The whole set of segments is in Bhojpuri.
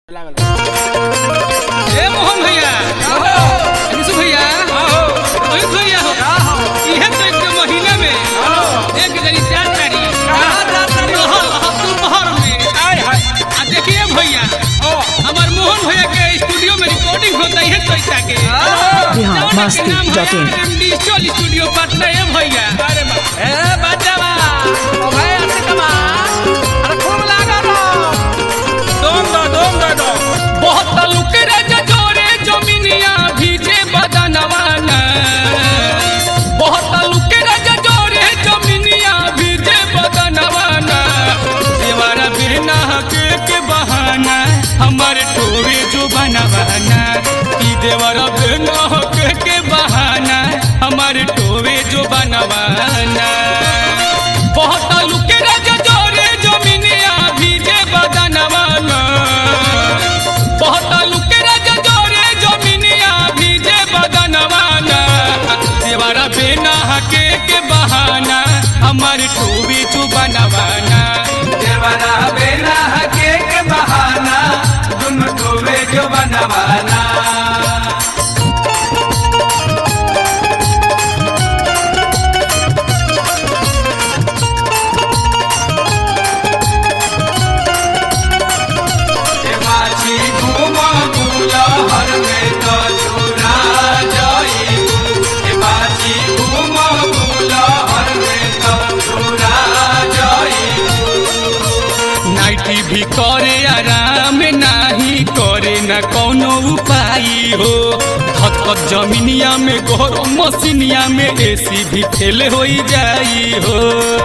लागल ए मोहन भैया विशु भैया अमित भैया हो इहे तो एक महीना में एक जनी चार तारी दोपहर में आ देखिए भैया हमार मोहन भैया के स्टूडियो में रिकॉर्डिंग होता है पैसा के Bihar Masti dot in digital studio Patna है भैया बहुत लुक रे जोरे जमीनिया भीजे बदनवाना बहुत लुक रे जोरे जमीनिया भीजे बदनवाना देवारा बिना के के बहाना हमारे टोरे जो बनवाना ई देवारा बिना के के बहाना हमारे टोरे जो बनवाना बहुत लुक रे जोरे जमीनिया भीजे बदनवाना बहुत लुके राजा जोरे जमीनिया भीजे बदनवाना देवारा बेना हके के बहाना हमार टोबी चू बनवाना देवरा बेना हके के बहाना तुम टोवे जो बनवाना ए माछी घूमा बुला हर में तो चुरा जाई ए माछी घूमा बुला हर में तो चुरा जाई नाइटी भी करे आराम नाही करे न कोनो उपाय हो धक जमीनिया में गरम मसीनिया में एसी भी फेल हो जाई हो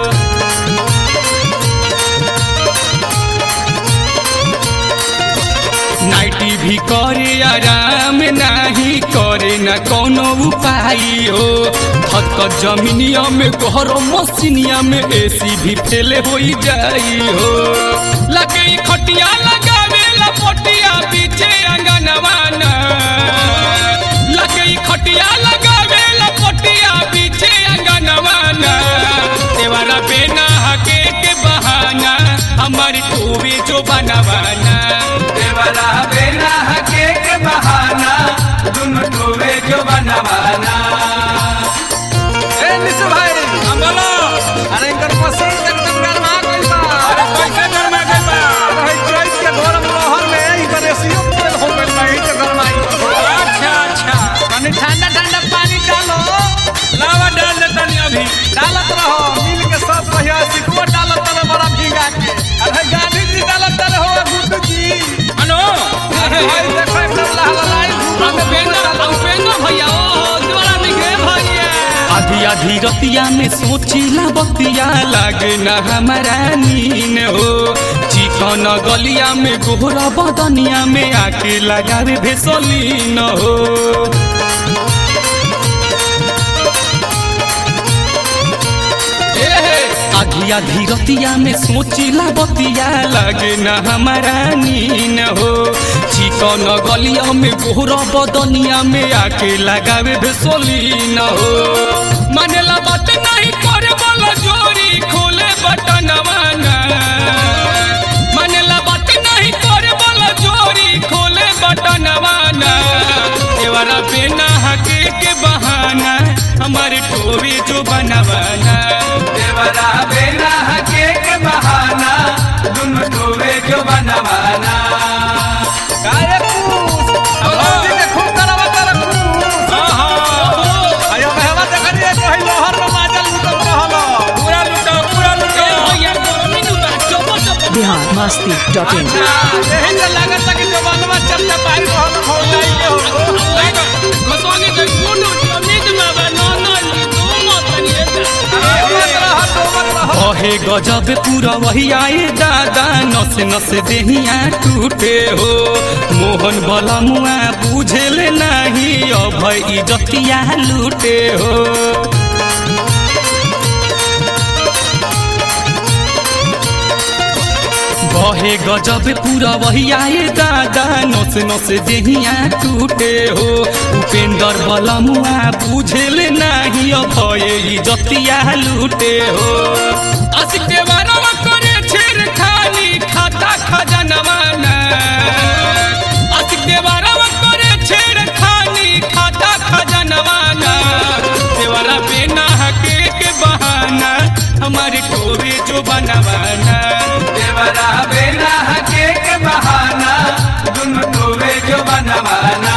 नाइटी भी करे आराम नाही करे न कोनो उपाय हो धक जमीनिया में गरम मसीनिया में एसी भी फेल हो जाई हो लगे ई खटिया लगावे लपटिया पीछे अंगनवाना लगे ई खटिया लगावे लपटिया पीछे अंगनवाना देवारा बेना हके के बहाना हमारी टोवी जो बनवाना देवरा बेना हके के बहाना तुम टोवे जो बनवाना ए निशु भाई हम बोलो अरे इनकर पसंद एकदम गरमा गइल बा अरे कैसे गरमा गइल बा अरे चैत के घोर मोहर में इनकर एसीओ तेल हो गइल बा इनके गरमाई अच्छा अच्छा पानी ठंडा ठंडा पानी डालो लावा डाल दे तनी अभी डालत रहो मिल के सब पहिया सिकुआ डालत रहो बड़ा भीगा के अरे गांधी जी डालत रहो गुड्डू जी अनो भाई देखो एकदम लहलहाई धूप में उपेंद्र उपेंद्र भैया ओ द्वारा निकले भैया आधी आधी रतिया में सोचिला बतिया लागे न हमारा नीन हो चिकन गलिया में गोहरा बदनिया में आके लगावे भेसलीन हो आधी आधी रतिया में सोचिला बतिया लागे न हमारा नीन हो चिकन गलिया में गोहरा बदनिया में आके लगावे भेसलीन हो मानेला बात नहीं करे वाला जोरी खोले बटनवाना मानेला बात नहीं करे वाला जोरी खोले बटनवाना देवरा बिना हके के बहाना हमारे टोवी जो बनवाना देवरा बेना हके के बहाना तुम टोवे जो बनवाना काहे कूस अल्लाह जी के खूब करवा कर कूस आयो महवा देखनी है कहीं लोहर में माजल लुटत रहलो पूरा लुटो पूरा लुटो भैया गर्मी नु बा चोपो चोपो बिहार मस्ती डॉट इन अच्छा यही से लागत है कि जो बनवा चलते पाई रहल हो जाई के हो घसोगे के गुंडू अमित बाबा नौना ली दो मतनी मत रह तो मत रह ओहे गजब पूरा वही आए दादा नस नस देहिया टूटे हो मोहन भला मुआ बुझेल नहीं अभय इजतिया लूटे हो बहे गजब पूरा वही आए दादा नस नस देहिया टूटे हो उपेंद्र भला मुआ बुझेल नहीं अभय इजतिया लूटे हो आशिक देवारा करे छेड़ खानी खाता खजनवा ना बनवाना देवरा बेना हके के बहाना दुनु टोवे जो बनवाना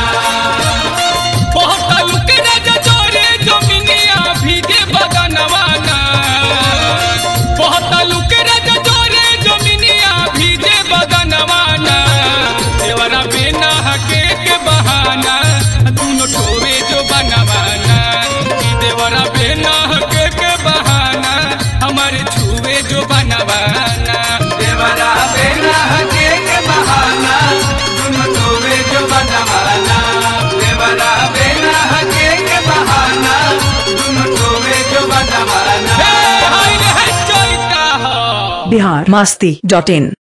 बहुत लुक राजा जोरे जमीनिया भीगे बगनवाना बहुत लुक राजा जोरे जमीनिया भीगे बगनवाना देवरा बिना हके के बहाना दुनो ठोवे जो बनवाना ई देवरा बिना हके के बहाना हमारे छुए जो बनवाना देवरा बेना हके के बहाना दुनु टोवे जो बनवाना देवरा बेना हके के बहाना दुनु टोवे जो बनवाना हे हाय रे हाय चोइता हो बिहार मस्ती डॉट इन